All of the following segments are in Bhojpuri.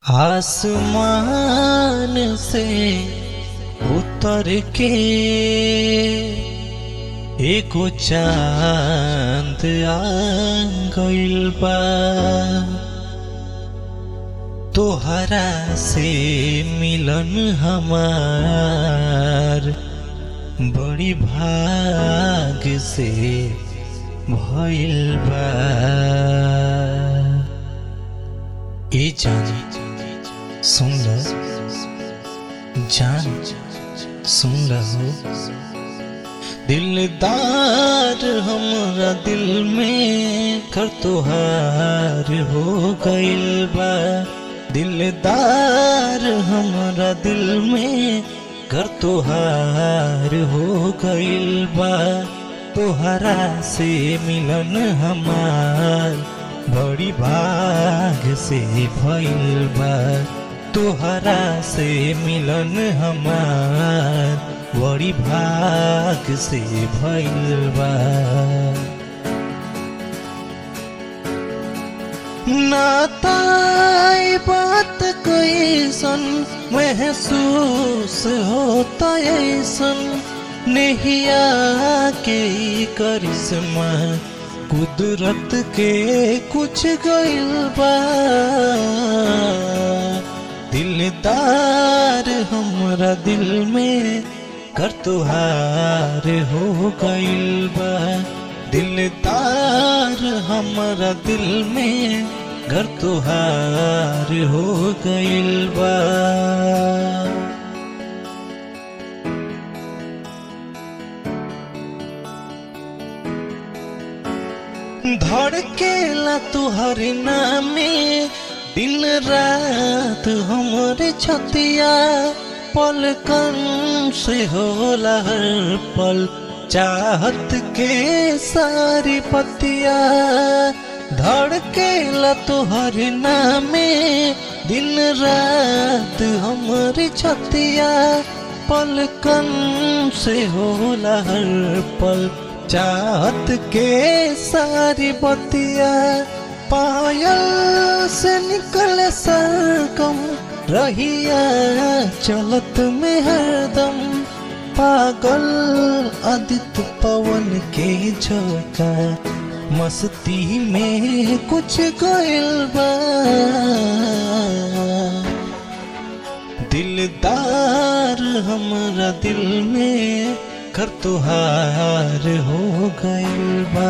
आसमान से उतर के एगो चांद आ गइल बा तोहरा से मिलन हमार बड़ी भाग से भइल बा ए जान सुन ल जान सुन रहो दिलदार हमरा दिल में कर तोहार हो गइल बा दिलदार हमरा दिल में कर तोहार हो गइल बा तोहरा से मिलन हमार बड़ी भाग से भइल बा तोहरा से मिलन हमार बड़ी भाग से भइल बा नाताई बात कैसन महसूस होता ऐसन नहिया के ई करिश्मा कुदरत के कुछ गइल बा दिलदार हमरा दिल में कर तुहार हो गइल बा दिलदार हमरा दिल में घर तुहार हो गइल बा धड़केला तुहर नामे दिन रात हमरे छतिया पलकन से होला हर पल चाहत के सारी पतिया धड़केला तुहर नामे दिन रात हमरे छतिया पलकन से होला हर पल चाहत के सारी बतिया पायल से निकले सरगम रहिया चलत में हरदम पागल आदित्य पवन के झोंका मस्ती में कुछ गइल बा दिलदार हमरा दिल में कर तुहार हो गइल बा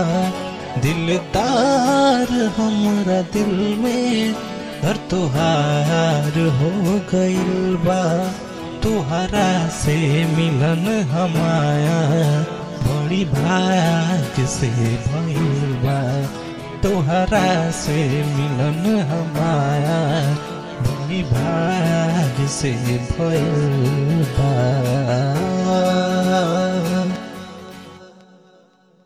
दिलदार हमरा दिल में घर तुहार हो गइल बा तुहरा से मिलन हमाया बड़ी भाग से भइल बा तुहरा से मिलन हमाया बड़ी भाग से भइल बा